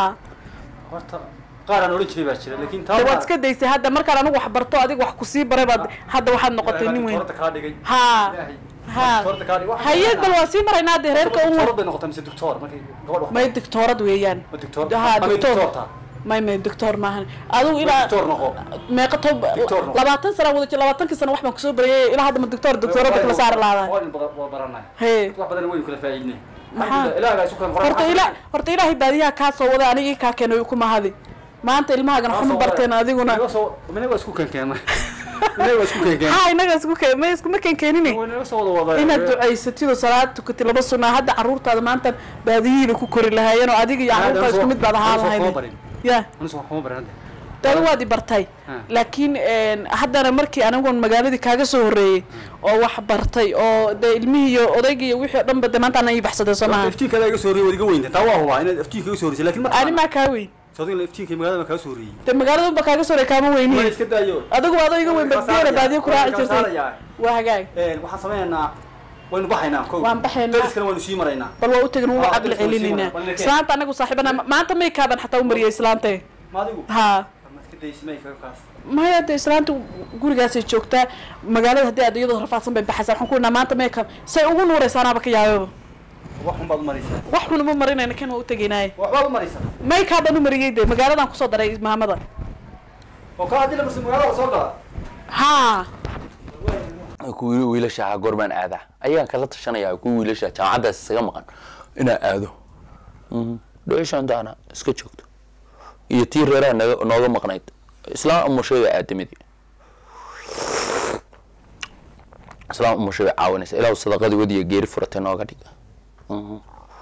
horta qaar aan odhan jiray baa jira laakiin taa dee waad iska daysay hadda markaan anigu wax barto adiga wax kusii baray baad hadda waxaad noqotay nin weyn horta kaa dhigay ha Ilaahay. ha Horta kaa dhigay. Waxaa hayad bal waa sii maraynaa dee reerka un doctor bay noqotay mise doctor markay gabadh wax may doctoorad weeyaan Ma doctor? ha Ama doctor doctor-ta? may may doctor maahan adigu ilaa doctor noqo meeqa tob Doctor noqo. labaatan sana wada jir labaatankii sana wax baan kusoo barayay ilaa hadda ma doctor doctorada kala saari lahadaa waa in badan waa baranay hee wax badan waynu kala faa'iidnay Maxaa? ilaahay isu kan qoran horta ila horta ilaahay baadiyaha kaa soo waday anigii kaa keenay ku mahadi maanta ilmahagan waxma barteen adiguna mina waa isku keenkeena mina waa isku keenkeena ha inaga isku keen may iskuma keen keenine waa inaga soo wada wada inaad ducaysatid oo salaad tukatid laba sunaa hadda carruurtaada maanta baadiyihiiba ku kori lahaayeen oo adiga iyo carruurtaada isku mid baad ahaan lahayd ya anigu waxuma baran hadda dada waad i bartay Ha. laakiin haddana markii anigun magaaladii kaaga soo horreeyey oo wax bartay oo dee ilmihii iyo odaygii iyo wixii oo dhan ba de maanta ana ii baxsaday soo maaha iftiinka iga soo horreeyay waad iga weynta taa waa hubaa inaad iftiinka iga soo horreysay laakiin ani marka maa kaa weyn sadiga iftiinka magaalada kaa soo horreeyay de magaalada unba kaaga soo horreey kaama waa weyniye iska daayo adigu adoo iga weyn badgeela baadiyo ku raaci jirtay waa hagaag een waxaan sameynaynaa waynu baxaynaa kow Waan baxaynaa. dariskana waynu sii maraynaa bal waa u tegin waa Ah, caqli dadka waa sii celinayna wada- wada- islaanta anagu saaxiibana maanta may kaaban xataa u mariyay islaante ma adigu ha ma iska daysimay kaas maya de islaanta gurigaasay joogtaa magaalada haddii aad iyadoo rafaadsan bay baxaysaa waxaan ku idhnaa maanta may kaab say ugu nuuraysaanaaba ka yaababa wax xun baad u maraysaa wax xun uma marinayna kan waa u tegaynaaye waxbaad u maraysaa may kaabaan u mariyey de magaaladan kusoo daray maamada oo kaa haddii la marsa magaalada soo gala ha kuwii wiilasha ahaa goormaan aadaa ayaan kala tashanayaa kuwii wiilasha jaamacaddaas isaga maqan inaa aado dhucishaantaana iska joogto iyo tii reeraha naga nooga maqnayd islaam umushay aadamidii islaam umushay bay caawinaysa ilaahu sadaqadii wadiya geeri furatay nooga dhig Mhm.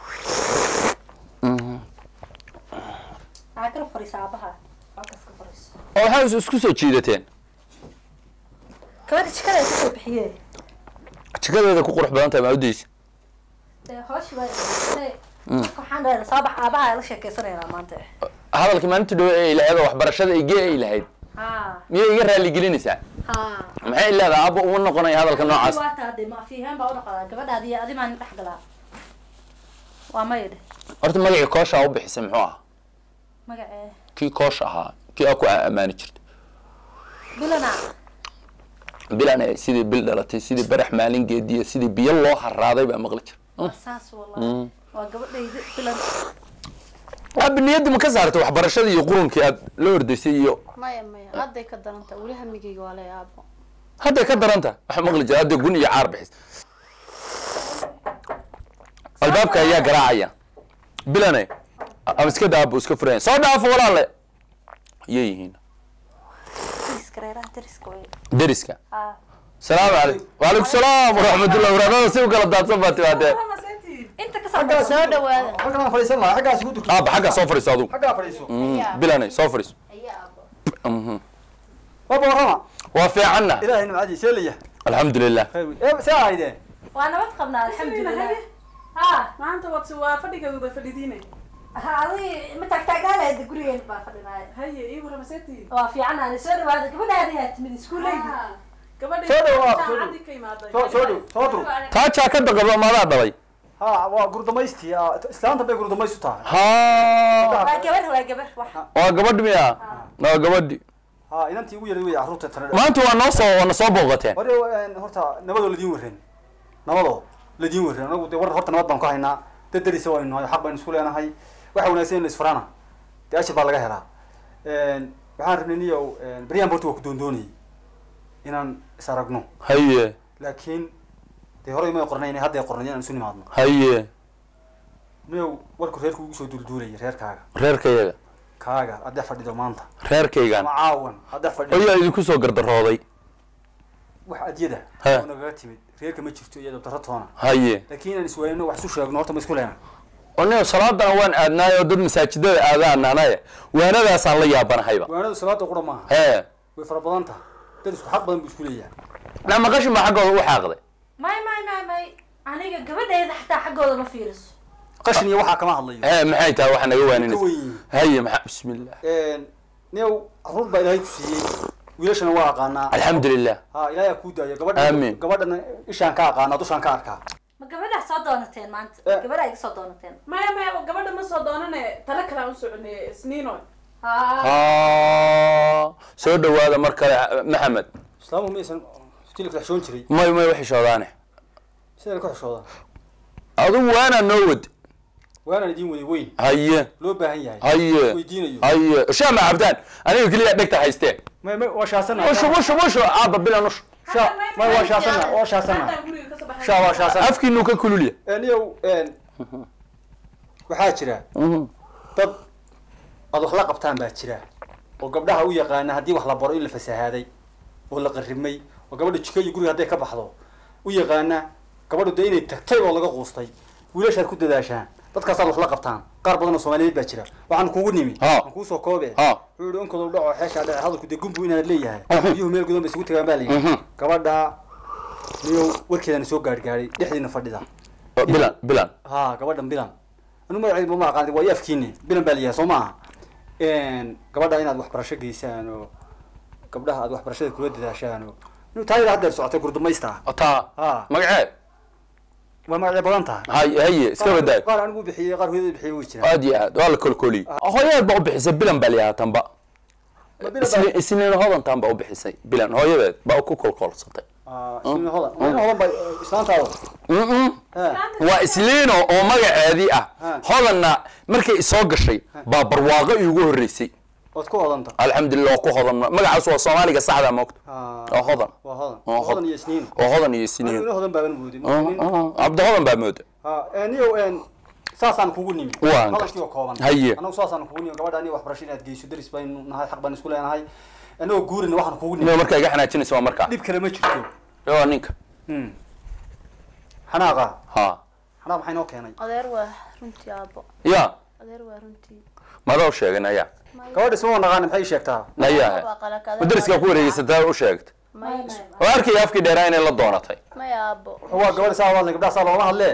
Mhm. maxaa kala fariisa aabaha halkaas ka fariiso oo waxaa is- isku soo jiidateen gabadha jikada ay kasoo bixiyeen jikadeeda ku qurux badan tahay maa udaysa dee hooshi baa marka waxaan dhahay soo bax aabaha la sheekeysanaynaa maanta hadalkii maalinta dhowe ee ilahayd oo waxbarashada igee ay lahayd ha miyay iga raaligelinaysaa ha maxay leedahay aabba uma noqonaya hadalka noocaas waa taa de ma fiihaan baa u dhaqadaa gabadhaadi iyo adi maan dhex galaa waa maya dheh horta magacii koosha u bixisay muxuu ahaa magacee kii koosh ahaa kii aa ku ammaani jirta bilana bilan sidii bil dhalatay sidii barax maalin geediya sidii biyo loo haraaday baa maqli jira waa saas wallahi waa gabadhayda bilan aaba niyaddi ma ka saartay waxbarashadii iyo qurunkii aad la ordaysay iyo maya maya hadday ka daranta weli hamigayga waa lay aabo hadday ka daranta waxa maqli jira hadday gun iyo caar bixis albaabka ayaa garaacaya bilane ama iska daabo iska furaya soo dhaafo walaale iyay yihiin dariska reeraha dariska way deriska ha salaamu calaykum waalaikum salaam waraxmatullah waraadada si u kala daadsan baa timaadee inta ka soo soo dhawaada xaggan aan fadhiisan lahaa xaggaas igu durto aaba xaggaa soo fadhiiso adugu xaggaa fadhiiso bilane soo fadhiiso ayaa aabo Mhm. waba warrama waa fiicanna ilaahay nimcadii see laya alxamdulilah see ahaydeen waa nabad qabnaa alxamdulilah ha maanta waad waa fadhigeeduda fadhidiine ha adi ma taagtaagnaanayda gurigeen baa fadhinaayo haye ii waramasetii waa fiicanaani soo dhawaada gabadhaadi yaa timid iskuuleydi gabadhi Soo dhawaad, soo jaamacadii ka imaaday soo soo dhow soo dur taa jaakada qabo maadaa dhalay ha waa gurdamaystii ah, islaanta bay gurdamays u tahay ha waa gabar waa gabar wax waa gabadhi miya waa gabadhi ha inantii ugu yaray wey carruurta tana maanta waa noo soo waana soo booqateen hore een, horta nabadoo ladiin warren nabadoo ladiin warren anagu de war horta nabad baan ku haynaa dad darisa waynu nahay xaq baynu isku leenahay waxa wanaagsan in la isfaraana dee ashir baa laga helaa Een, waxaan rabnay niyow beryaan horta waa ku doondoonayay inaan is aragno haye laakiin dee horey may qornayn hadday qornayn inaan isu nimaadno haye niyow warku reerku ugu soo duulduulayay reerkaaga reerkayaga kaaga hadda fadhido maanta reerkaygaan ama caawan hadda fadhido ayaa idinku soo gardarooday wax adyada He. oo nagaga timid reerka ma jirto iyo dabtaro toona haye laakiin inaan iswaayno wax isu sheegno horta ma isku leena oniga salaadana waan aadnaay oo dad masaajidada aadaananaye waanadaasaan la yaabanahayba waanadu salaada qura maaha hee way fara badan tahay dad isku xaq badan buu isku leeyahay nama qashin baa xaggooda u xaaqday may may may may aniga gabadheeda xataa xaggooda ma fiiriso qashin iyo waxaa kama hadlayo hee maxay tahay waxa naga ka waaninaysa weyn yihiin haye maxaa bismillah new caruur baa ilaahay ku siiyey wiilashana waa aqaanaa alxamdulilah ha ilaahay aa kuu daayo gabadha Aamin. gabadhana ishaan ka aqaanaa dushaan ka arkaa ma gabadhaa soo doonateen maanta Eh. gabadhaa iga soo doonateen maya maya gabadha ma soo doonane tale kale aan u soconay isniino ha ha soo dhawaada mar kale maxamed islaamuhu maysan tilka xishoon jiray may may waxishoodaane sidaan ka xishooda adigu waanaa noo wad waanaan idiin waday weyn haye loo baahan yahay haye weydiinayo haye shaama cabdaan aniga keliya dhegta haystee may may waa shaasana ushu ushu ushu aaba bilan ushu sha may waa shaasana waa shaasana Haddaan guriga kasoo baxay sha waa shaasana afkiinu ka kululya niyow waxaa jira dad aad wax la qabtaan baa jira oo gabdhaha u yaqaana haddii wax la baro in la fasahaaday oo la qarrimay oo gabadha jiko iyo guriga hadday ka baxdo u yaqaana gabadhu dee inay tagtay oo laga quustay wiilashaad ku dadaashaan dadkaasaad wax la qabtaan qaar badan oo soomaaliyeed baa jira waxaan kugu nimi Ha. aan kuusoo koobe Ha. wuxuu yihi onkodow dhaco xeeshaa dhace hadalku dee gumbu inaad leeyahay Mhm. biyuhu meel gudan bay isugu tagaan baa layidhi Mhm. gabadha niyow warkeedana soo gaadhgaadhay dhexdiina fadhida bilan bilan ha gabadhan bilan anu magaceeda ma aqaani waa i afkiine bilan baa layahay soo maaha gabadha inaad waxbarasho geysaan oo gabdhaha aad waxbarashada kula dadaashaan oo inu taayada haddeer socotay gurdumaysta taa ha magaceed waa magacyo badan tahay haye haye iska badaay qaar anigu bixiyey qaar hooyada bixiyey way jiraan aad iyo aad waa la kolkoliyey hooyadeed baa u bixisay bilan baa layahaa tanba Ma bilan baa- isniin isniin hodantan baa u bixisay bilan hooyadeed baa ku kolkolsatay Ah, isniin hodan isniin hodan baa eh, islaantaada Mm-mm. Ha. waa isliino oo magaceedii ah Ha. hodanna markay soo gashay baa barwaaqo iigu horreysay ood ku hodanta alxamdulilah waa ku hodan magacaas waa soomaaliga saxda moogta Ah, waa hodan waa hodan Waa hodan. hodan iyo isniin oo hodan iyo anigu isniin ina hodan baaban moodin cabdi hodan baa mooda ha niyow saasaan kugu nimi Waan hadalkii oo kooban Haye. anagu saasaan kugu nimi gabadha aniga waxbarasho inaad geyso daris baynu nahay xaq baan isku leenahay anagoo guurina waxaan kugu nimi ina markaa iga xanaajinaysa waa markaa dhib kale ma jirto waa ninka Hmm. xanaaqa ha xanaaq maxay noo keenay adeer waa runtii aabbo ya adeer waa runtii madaa u sheegin ayaa gabadha isma naqaana maxay ii sheegtaa nayaa madariskaa ku wareegeysataa u sheegta may oo arkaya afkii dheeraa inay la doonatay may aabbo waa gabadha saa hadlay gabdhaha saa looma hadle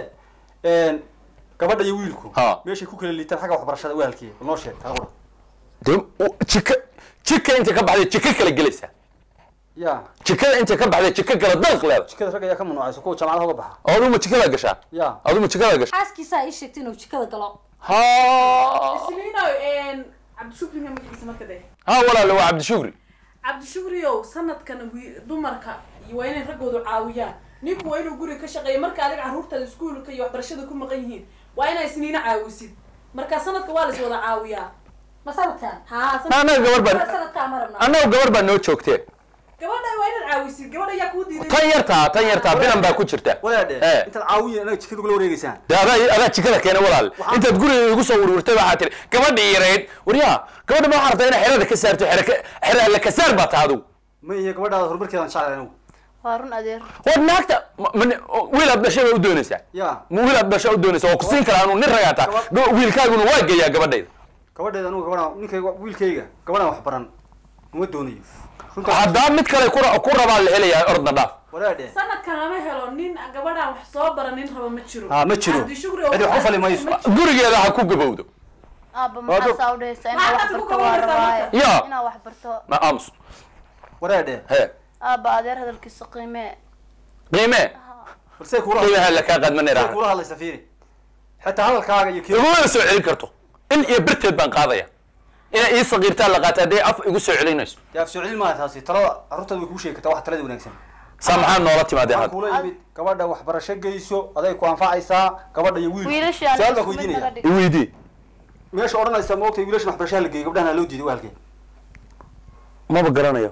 gabadha iyo wiilku Ha. meeshay ku kala liitaan xagga waxbarashada waalkii noo sheeg taa qura dee u- jika jika inta ka baxday jika kala gelaysa ya jikada inta ka baxday jika kala dalq leeda jikada rag ayaa ka mamnuucaysa kuwa jaamacadaha uga baxa oo aduma jikada gashaa ya aduma jikada gashaa xaaskiisaa ii sheegtay inuu jikada galo ha isniino cabdishukri ma magaciisa marka de ha walaale waa cabdishukri cabdishukriyow sanadkan wi- dumarka iyo waa inay raggoodu caawiyaan ninku waa inuu guriga ka shaqeeya marka adiga carruurtaada iskuulka iyo waxbarashada ku maqan yihiin waa inaa isniina caawisid marka sanadka waa la is wada caawiyaa ma sanadkaan haa Na- annaga gabar baan sanadkaan ma rabnaa annaga gabar baa noo joogtee gabadha waa inaad caawisid gabadha ayaa kuu diiday tan yartaa tan yartaa bilan baa ku jirta wadaadhe Eh. intaad caawiya inaga jikada kula wareegeysaan dee adaa adaa jikada keena walaal intaad guriga igu soo werwertay waxaa tiri gabadhii yarayd waryaa gabadha ma waxaa rabtaa inay xerada ka saarto xere ka- xere alla ka saar baa taa adigu ma iyo gabadhaada horumarkeedaan jeclahay anigu waa run adeer war naagta ma- ma- wiil aad dhashay baa u doonaysaa ya ma wiil aad dhashaa u doonaysaa waa ku siin karaa anu nin ragaataa wiilkaaguna waa geeyaa gabadhayda gabadheeda anigu gabadhaan ninkayga wiilkayga gabadhaan wax baran uma doonayo runta haddaa mid kale ku- ku rabaa la helayaa ordna dhaaf wadaadhe sanadkan lama helo nin gabadhaan wax soo bara nin raba ma jiro ha ma jiro cabdishukri oo cidi wax ku fali mayso ma gurigeeda ha ku gabowdo aabba Waa maxaa dog- saa udhahaysa inaa Maxaa wax dadku barto ka waa waraysaa rabaaye marka? Ya. inaa wax barto ma aamus wadaadhe he aabba adeer hadalkiisa qiimee qiime balsee kula qiimaha la kaa qadman balsee iraaha kula hadlaysa fiiri xitaa hadalkaaga iyo kii iguma soo celin karto in iyo birteed baan qaadaya inay ii saqiirtaa la qaata hadday af igu soo celinayso yaa soo celin maaha taasi talada carruurtaada way kuu sheegi kartaa wax talada wanaagsan saa maxaa noola timaadeen waxaan hadda kuula yimid gabadha waxbarasho geyso aday ku anfacaysaa gabadha iyo wiilku wiilashaan su-aal baan ku isku mid naga weydiinaya dhig iweydii meesha odhanaysa ma ogtay wiilashan waxbarashaha la geeyo gabdhahana loo diiday waalkee maba garanayo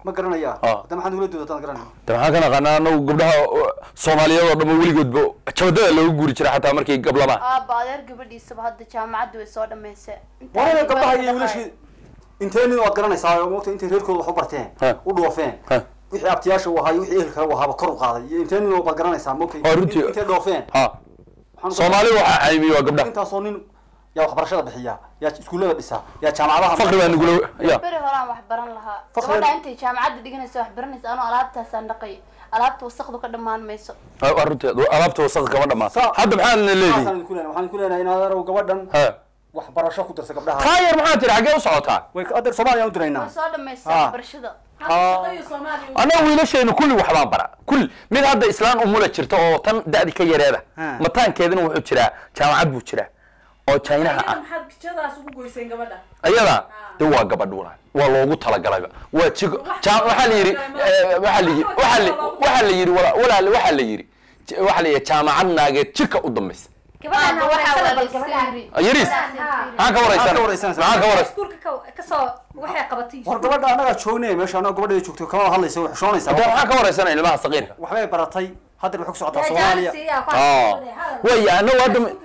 ma garanaya Ah. hadda maxaad ugula doodataan garanaya de maxaan ka naqaanaa anagu gabdhaha uh, soomaaliyeed oo dhan weligoodba jabadada loogu guuri jiray xataa markay gablabaan aaba adeer gabadhiisaba hadda jaamacadda way soo dhamaysay Intaa waraya ay gabdhaha wada iyo dhaqaay. wiilashii intee nin waad garanaysaa oo moogta intay reerkooda wax u barteen Ha. u dhoofeen Ha. wixii abtiyaasha u ahaa iyo wixii ehelka u ahaaba kor u qaaday iyo intee nin oo baad garanaysaa moogta Waa runtii. intay dhoofeen ha Waxaan soomaali waxaa caymiye waa gabdhaha intaasoo nin yaa waxbarashada bixiya yaa iskuullada dhisa yaa jaamacadaha faqri baa nugula ya beri horaan wax baran lahaa Fakri- gabadha intay jaamacadda dhiganaysa wax baranaysa anoo alaabtaasaan dhaqay alaabta wasaqdu ka dhammaan mayso waa runteed alaabta wasaq kama dhamaan Sa- hadda maxaa na leedihi waxaan idinku leenahay waxaan idinku leenahay in adeerow gabadhan ha waxbarasho ku darsa gabdhaha taa yar maxaa tiri xaggee u socotaa way adeer soomaaliya u diraynaa way soo dhamaysay Ah. waxbarashada annaga wiilasheenu kulli waxbaan bara kulli mid hadda islaan umula jirta oo tan da'di ka yareeda Ha. mataankeedina wuxuu jiraa jaamacad buu jiraa oo chinaha ah maxaad jadaas ugu goyseen gabadha ayada de waa gabadh walaal waa loogu talagalayba waa jigo ja- waxaa la yidhi eh, waxaa la yidhi waxaa la waxaa la yidhi wala- walaal waxaa la yidhi j- waxaa la yidhi jaamacad naageed jika u dambaysa gabadhaan Aaba waxaa wareysana bal wada gabadhaan iska yariis Ha. maxaan ka waraysan Maxaad ka waraysanaysaa? maxaan ka waraysan iskuulka ka- kasoo waxay qabatay war gabadha annagaa joognay meesha annaga gabadheeda joogto kama hadlaysa way xushoonaysaa hadda maxaan ka waraysanay ilmaha saqiirka waxbay baratay hadda waxay ku socotaa soomaaliya soomaaliya waya annagu hadda ma-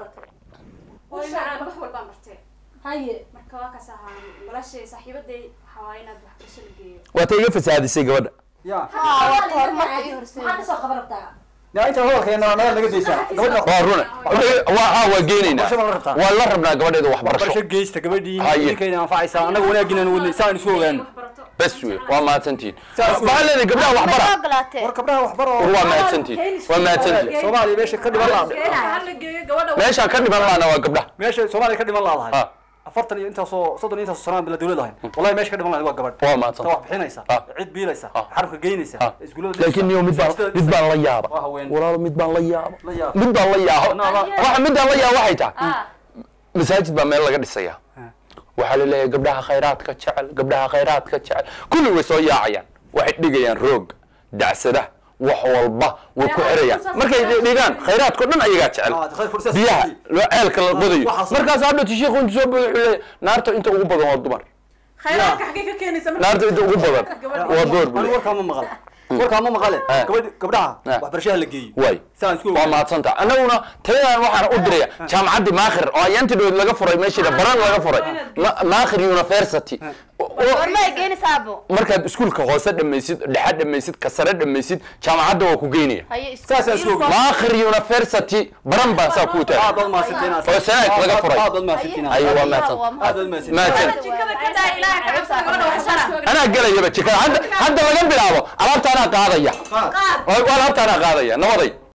wax walbaan bartee haye marka waa kaas ahaa noloshay saaxiibaday waxaa waaye inaad waxbarasho la geeyo waa ta iga fasaadisay gabadha ya Ah, waa horumarka ii horseedaysa. maxaa kasoo qaban rabtaa ya inta hadalkeena naga naga daysaa gabadha waa rune waa ha waa geenaynaa Waxbarasho ma la rabtaa? waa la rabnaa gabadheeda waxbarasho waxbarasho geysta gabadhii Haye. idinkayna anfacaysaa annaga wanaaggiina wadnay saan isu ogaano bes wey waa mahadsantihiin Saas wey. waxaa leedahay gabdhaha Ma waxbara soo ogolaatee war gabdhaha waxbaro war waa mahadsantihiin waa mahadsantihiin soomaaliya meesha ka dhiman laada hala geeyo gabadha meeshaan ka dhiman laana waa gabdhaha meesha soomaaliya ka dhiman laadahay Ha. afartan iyo intaasoo soddon iyo intaasoo sanaan bila dawlad ahayn wallahi meesha ka dhiman lahayd waa gabadh waa ta mahadsan wax bixinaysa Ha. cid biilaysa Ha. xarunka geynaysa Ha. iskuullada laakiin niyo mid baan mid baan la yaaba Waa haween. walaalo mid baan la yaaba La yaaba. mid baan la yaaba Anaa- waxa midaan la yaaba waxay tahay ah masaajid baa meel laga dhisaya waxaa la leeyahay gabdhaha khayraadka jecel gabdhaha khayraadka jecel kulli way soo yaacayaan waxay dhigayaan roog dacsada wax walba way ku xirayaan markay dhigaan khayraadko dhan ayagaa jecel Ah, khayr fursaad biyaha siiyey. loo ceelka la qodayo waxaas- markaas hadhowti shiikhu intu soo bodo wuxuu leeyahay naarta inta ugu badan waa dumar khayraadka xaggee ka keenaysa marka naarta inta ugu badan waa door buu anigu leeyahay warkaa ma maqal warkaa ma maqale Ha. gabadh gabdhaha Ha. waxbarashaha la geeyo waay saan isku waa ogaano mahadsanta annaguna taladan waxaan u diraya jaamacaddii maakhir oo ayantidood laga furay meeshii baran laga furay Ma- maakhir university oo- warma ay geynaysaa abo markaad iskuulka hoose dhamaysid dhexe dhamaysid ka sare dhamaysid jaamacadda waa ku geynaya haye Saasaan isku ogaano. maakhir university baran baa saa kuu aad tahay baad mahadsantiin Oo sanaad laga furay. aad baad mahadsantiin Ayo, waa mahadsan. aad baad mahadsantiin mahadsan jikada ka daa ilaaha ka cabsada gabadha wax shara anaa gelayaba jikada hadda hadda laga bilaabo alaabta anaa qaadaya qaad waa alaabta anaa qaadaya nabaday